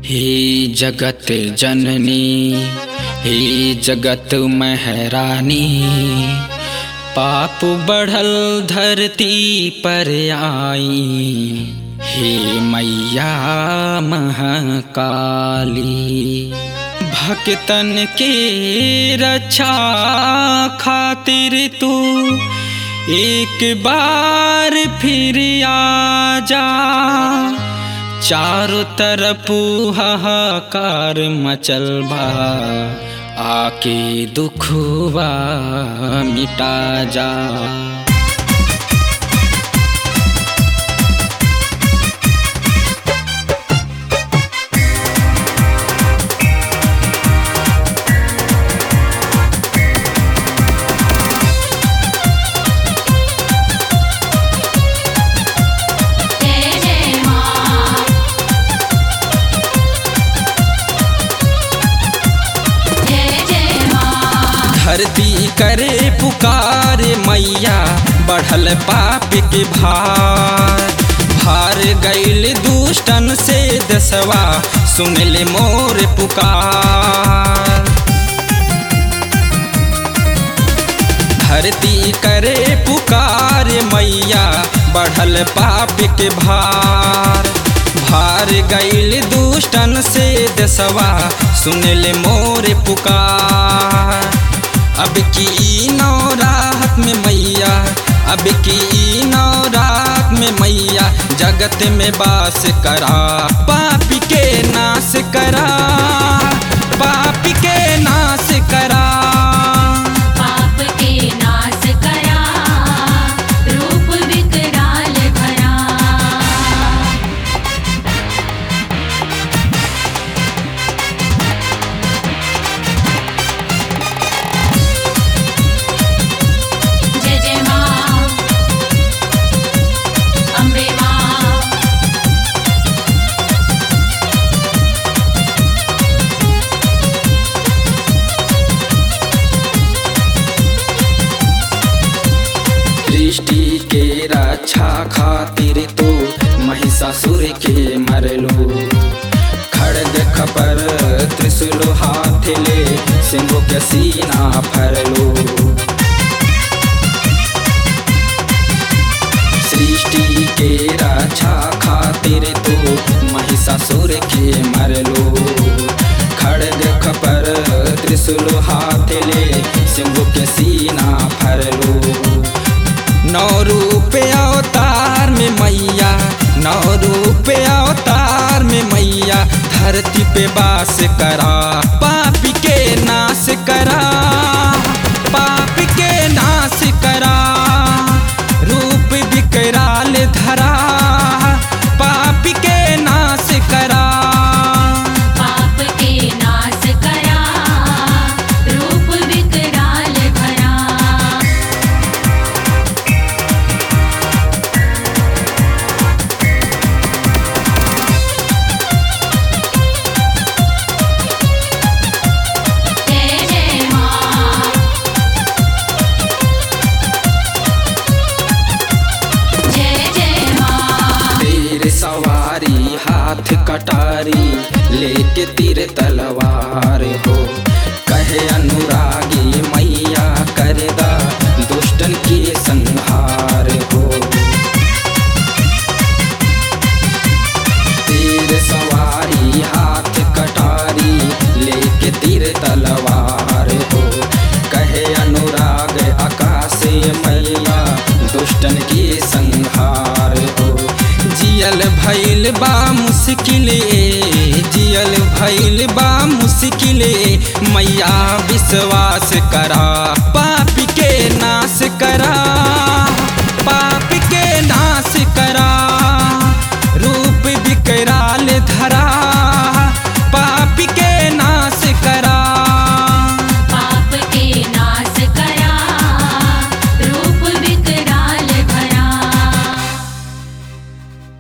हे जगत जननी हे जगत महरानी पाप बढ़ल धरती पर आई हे मैया महाकाली भक्तन के रक्षा खातिर तू एक बार फिर आ जा चारों तरफ हाहाकार मचल बा आके दुखवा मिटा जा जय जय माँ जय जय माँ धरती करे पुकार मैया बढ़ल पाप के भार भार गैल दुष्टन से दसवा सुन ले मोर पुकार धरती करे पुकार मैया बढ़ल पाप के भार भार गैल दुष्टन से दसवा सुन ले मोर पुकार अब की नौ रात में मैया अब की नौ रात में मैया जगत में बास करा पाप के नाश करा पाप के नाश करा पाप के नाश करा रूप विकराल भरा जय जय माँ अम्बे माँ दृष्टि के रक्षा खातिर तो महिषासुर के मरलो खड़ग खपर त्रिशूल हाथ ले सिंह के सीना फरलो सृष्टि के रक्षा खातिर तो महिषासुर के मरलो खड़ग खपर त्रिशूल हाथ ले सिंह के सीना फरलो नौ रूप अवतार में मैया नौ रूप अवतार में मैया धरती पे बास करा पाप के नाश करा पाप के नाश करा रूप विकराल धरा पाप के नाश करा पाप के नाश करा रूप विकराल भरा जय जय माँ जय जय माँ तीर सवारी हाथ कटारी लेके तीर तलवार हो कहे अनुरागी मैया करदा दुष्टन के संहार हो तीर सवारी हाथ कटारी लेके तीर तलवार हो कहे अनुराग आकाश मैया दुष्टन के संहार हो जियल भैल बा मुश्किले जियल भैल बा मुश्किले मैया विश्वास करा पापी